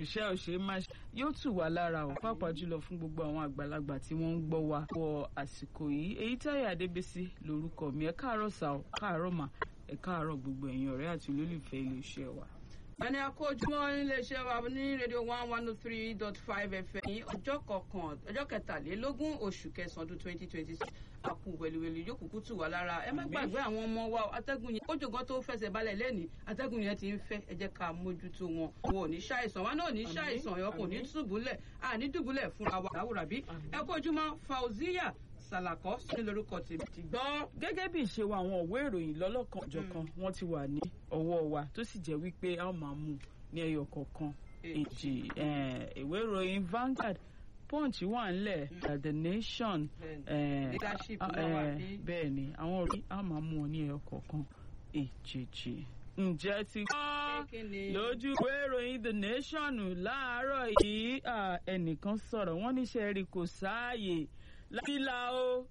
iṣẹ́ òṣèré máa ṣe yóò tù wá lára o pàápàá jùlọ fún gbogbo àwọn àgbàlagbà tí wọ́n ń gbọ́ wa wọ àsìkò yìí èyí táyà adébísí lórúkọ mi ẹ káàárọ̀ sà ọ káàárọ̀ mà ẹ káàárọ̀ gbogbo ẹ̀yin ọ̀rẹ́ àti olólùfẹ́ iléeṣẹ́ wa. ẹni akójúmọ́ níléeṣẹ́ wa ní rédíò one one oh three dot five fm ní ọjọ́ kọkàn ọjọ́ kẹtàlélógún oṣù kẹsàn-án ọdún twenty twenty six àkú wẹ̀lúwẹ̀lú yóò kúkú tù wá lára ẹ má gbàgbé àwọn ọmọ wa atẹ́gùn yẹn kójò gan tó fẹsẹ̀ balẹ̀ lẹ́nìí atẹ́gùn yẹn ti ń fẹ́ ẹ jẹ́ ká mójútó wọn wọn ò ní ṣàìsàn wa náà ò ní ṣàìsàn ọkùn ní dùbúlẹ̀ àní dùbúlẹ̀ fúnra wa láwùrà bí ẹ kójúmọ́ fauziya sàlàkọ́ sí lórúkọ tèmi ti gbọ́. gẹ́gẹ́ bí ìṣe wa àwọn òwe ìròyìn lọ́lọ́kan ọ̀jọ̀kan wọ́n ti wà ní ọwọ́ wa tó sì jẹ́ wípé a ó máa mú ní ẹyọ kọ̀ọ̀kan èjì ìwé ìròyìn Vanguard punch wà ńlẹ̀ the nation bẹ́ẹ̀ ni àwọn orí a máa mú wọn ní ẹyọ kọ̀ọ̀kan èjèèjì ǹjẹ́ ti gbọ́ lójú ìwé ìròyìn the nation láàárọ̀ yìí ẹnìkan sọ̀rọ̀ wọ́n níṣẹ́ rí kò sáàyè lábílà o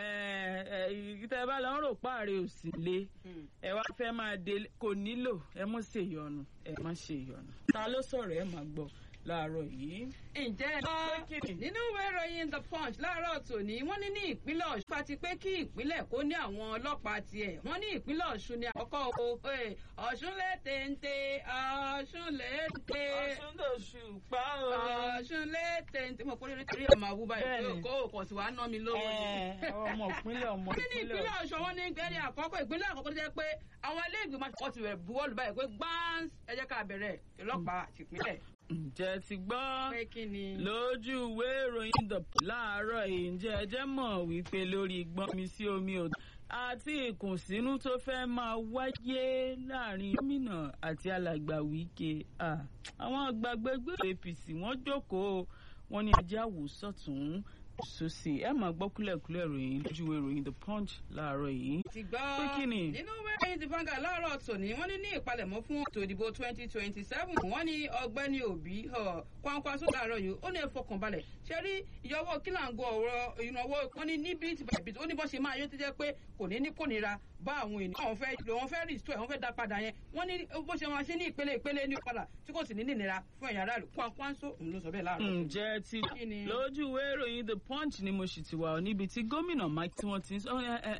tẹ bá lọ ń rò páàrẹ òsì lé ẹ wá fẹ́ máa dé kò nílò ẹ mọ ṣe ìyọnu ẹ má ṣe ìyọnu ta ló sọ̀rọ̀ ẹ máa gbọ́ láàárọ̀ yìí. ǹjẹ́ ẹ gbọ́ nínú ìwé ìròyìn the punch láàárọ̀ tòní wọ́n ní ní ìpínlẹ̀ ọ̀ṣun pati pé kí ìpínlẹ̀ kó ní àwọn ọlọ́pàá tiẹ̀ wọ́n ní ìpínlẹ̀ ọ̀ṣun ní àkọ́kọ́ o ọ̀ṣun lè téńté ọ̀ṣun lè té ọ̀ṣun lè ṣùpá o ọ̀ṣun lè téńté mo kórè nítorí ọmọ àwùbá yìí kó o kò sí wàá ná mi lówó ni. ọmọ ìpínlẹ̀ ọmọ wọ́n ní ní ìpínlẹ̀ ọ̀ṣun wọ́n ní gbẹ́rẹ́ àkọ́kọ́ ìpínlẹ̀ àkọ́kọ́ tó jẹ́ pé àwọn ilé ìgbìmọ̀ àti ọ̀tí rẹ̀ buwọ́lù báyìí pé gbáǹs ẹ jẹ́ ká bẹ̀rẹ̀ ọlọ́pàá tìpínlẹ̀ ǹjẹ́ ti gbọ́ pé kí ni. lójú ìwé ìròyìn the láàárọ̀ yìí ǹjẹ́ ẹ jẹ́ mọ̀ wípé lórí gbọ́nmi sí omi ò àti ìkùnsínú tó fẹ́ máa wáyé láàrin gómìnà àti alàgbà Wike àwọn àgbàgbẹgbẹ APC wọ́n jókòó wọ́n ní ajá wò sọ́tún sósì ẹ máa gbọ́ kúlẹ̀kúlẹ̀ ìròyìn lójú ìwé ìròyìn the punch láàárọ̀ yìí. ti gbọ́ pé kí ni. nínú ìwé ìròyìn ti Vanguard láàárọ̀ tòní wọ́n ní ní ìpalẹ̀mọ́ fún ètò ìdìbò twenty twenty seven wọ́n ní ọ̀gbẹ́ni Obi kwankwaso láàárọ̀ yìí ó ní ẹ fọkàn balẹ̀ ṣe rí ìyọwọ́ kílàngó ọ̀rọ̀ ìnáwó wọ́n ní ní bíi ti bàbí ó ní bọ́ ṣe máa yọ tó jẹ́ pé kò ní ní kò nira bá àwọn ènìyàn àwọn fẹ́ lò wọ́n fẹ́ restore wọ́n fẹ́ dá padà yẹn wọ́n ní bó ṣe máa ṣe ní ìpele ìpele ní padà tí kò sì ní nìnira fún ẹ̀yà aráàlú kwankwaso òun ló sọ bẹ́ẹ̀ láàárọ̀. ǹjẹ́ ti lójú ìwé ìròyìn the punch ni mo sì ti wà níbi tí gómìnà Mike tí wọ́n ti ń sọ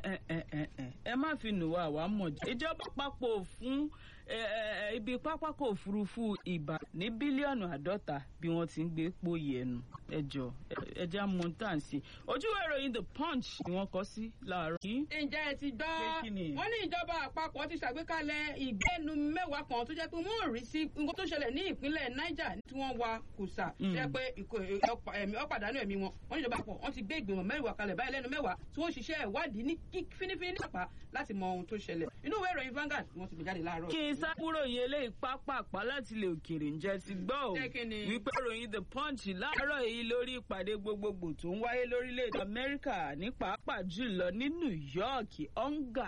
ẹ má fi nù wá àwa mọ̀ jẹ́ ìjọba papọ̀ fún ibi pápákọ̀ òfurufú ìbà ní bílíọ̀nù àádọ́ta bí wọ́n ti ń gbé pòyì ẹnu ẹjọ́ ẹjẹ́ amúntàǹsì ojú ìròyìn the punch ni wọ́n kọ sí láàárọ̀ yìí. ǹjẹ́ ẹ ti gbọ́ wọ́n ní ìjọba àpapọ̀ ti ṣàgbékalẹ̀ ìgbẹ́nu mẹ́wàá kan tó jẹ́ pé wọ́n ò rí sí nǹkan tó ṣẹlẹ̀ ní ìpínlẹ̀ Niger tí wọ́n wa kùsà jẹ́ pé ọ̀pàdánù ẹ̀mí wọn wọ́n ní ìjọba àpapọ̀ wọ́n ti gbé ìgbìmọ̀ mẹ́wàá kalẹ̀ báyìí lẹ́nu mẹ́wàá tí wọ́n ṣiṣẹ́ ìwádìí ní fínífíní nípa láti mọ ohun tó ṣẹlẹ̀ inú ìwé ìròyìn Vanguard wọ́n ti gbé jáde láàárọ̀. kí n sábúrò yẹn eléyìí pápápá láti lè òkèèrè ǹjẹ́ ti gbọ́ ò wípé ròyìn the punch láàárọ̀ yìí lórí ìpàdé gbogbogbò tó ń wáyé lórílẹ̀‐èdè Amẹ́ríkà ní pàápàá jùlọ ní New York onga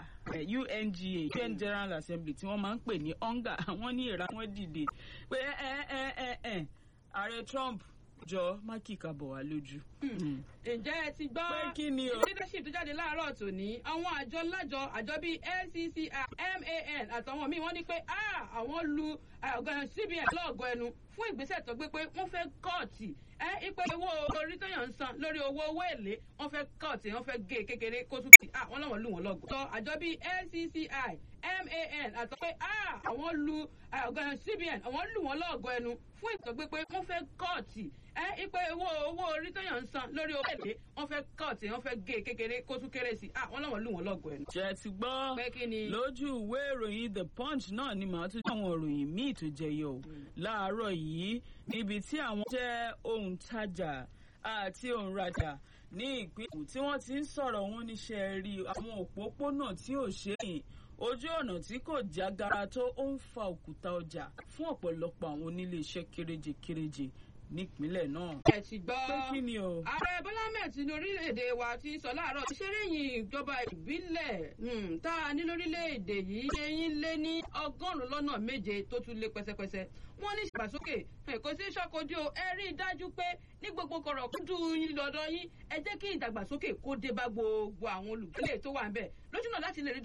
UNGA UN General Assembly tí wọ́n máa ń pè ní onga àwọn ní ìra wọn dìde pé ẹ ẹ ẹ ẹ ààrẹ Trump jọ má kíkà bọ̀ wá lójú. ǹjẹ́ ẹ ti gbọ́ pé kí ni o. leadership tó jáde láàárọ̀ tòní àwọn àjọ lájọ àjọ bíi NCCI MAN àtàwọn míì wọ́n ní pé àwọn lu CBN lọ́ọ̀gọ́ ẹnu fún ìgbésẹ̀ tó gbé pé wọ́n fẹ́ kọ́ọ̀tì ẹ ipe owó orí tóyàn ń san lórí owó owó èlé wọ́n fẹ́ kọ́ọ̀tì wọ́n fẹ́ gé kékeré kó tún kì wọ́n lọ́wọ́ lù wọ́n lọ́gọ̀. sọ àjọ bíi NCCI MAN àtọ́ pé àwọn lu CBN àwọn lù wọ́n lọ́ọ̀gọ́ ẹnu fún ìtọ́gbé pé wọ́n fẹ́ kọ́ọ̀tì ẹ ipe owó owó orí tóyàn ń san lórí owó èlé wọ́n fẹ́ kọ́ọ̀tì wọ́n fẹ́ gé kékeré kó tún kéré sí wọ́n lọ́wọ́ lù wọ́n lọ́gọ̀ ẹnu. jẹ́ ti gbọ́ lójú ìwé ìròyìn the punch náà ni màá tún àwọn ìròyìn míì tó jẹyọ láàárọ̀ yìí níbi tí àwọn jẹ́ òǹtajà àti òǹrajà ní ìpínlẹ̀ tí wọ́n ti ń sọ̀rọ̀ wọn níṣẹ́ rí àwọn òpópónà tí ò ṣe é ojú ọ̀nà tí kò jágara tó ó ń fa òkúta ọjà fún ọ̀pọ̀lọpọ̀ àwọn onílé iṣẹ́ kéréje kéréje nípínlẹ̀ náà. ẹ ti gbọ́ pé kí ni o. ààrẹ bọ́lá ahmed ní orílẹ̀-èdè wa ti sọ láàárọ̀ ìṣeréyìn ìjọba ìbílẹ̀ tá a ní lórílẹ̀-èdè yìí ṣe yín lé ní ọgọ́rùn-ún lọ́nà méje tó tún lé pẹ́sẹ́pẹ́sẹ́ wọ́n ní ìdàgbàsókè kò sí ṣàkójú o ẹ rí i dájú pé ní gbogbo kọ̀rọ̀ kúndù yín lọ́dọ̀ yín ẹ jẹ́ kí ìdàgbàsókè kó dé bá gbogbo àwọn olùgbélé tó wà ń bẹ̀ lójúnà láti lè rí